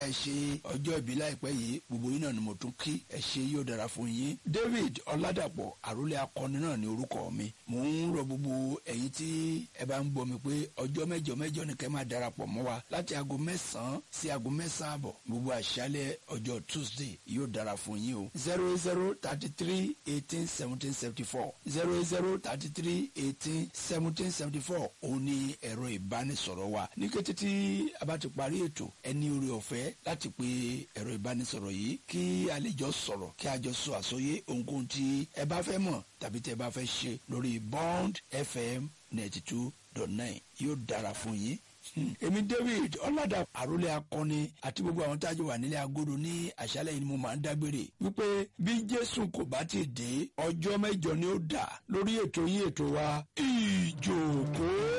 ẹ ṣe ọjọ́ ìbí láìpẹ́ yìí gbogbo yín náà ni mo tún kí ẹ ṣe yóò dára fún yín David Ọládàpọ̀ àrólé akọni náà ní orúkọ mi mò ń rọ gbogbo ẹ̀yin tí ẹ bá ń gbọ́ mi pé ọjọ́ mẹ́jọ mẹ́jọ ni kẹ́ máa darapọ̀ mọ́ wa láti aago mẹ́sàn-án sí aago mẹ́sàn-án àbọ̀ gbogbo àṣálẹ́ ọjọ́ Tuesday yóò dára fún yín o zero zero thirty three eighteen seventeen seventy four zero zero thirty three eighteen seventeen seventy four òun ni ẹ̀rọ ìbánisọ̀rọ̀ wa ní kété tí a bá ti parí ètò ẹni orí ọ̀fẹ́ láti pe ẹ̀rọ ìbánisọ̀rọ̀ yìí kí a lè jọ sọ̀rọ̀ kí a jọ sọ àsọyé ohunkóhun tí ẹ bá fẹ́ mọ̀ tàbí tẹ́ ẹ bá fẹ́ ṣe lórí Bond FM ninety two dot nine yóò dára fún yín èmi David ọlọ́dà àrólé akọni àti gbogbo àwọn tájú wà nílé agodo ní àṣálẹ́ yìí ni mo máa ń dágbére wípé bí Jésù kò bá ti dé ọjọ́ mẹ́jọ ni ó dà lórí ètò yín ètò wa ìjòkó.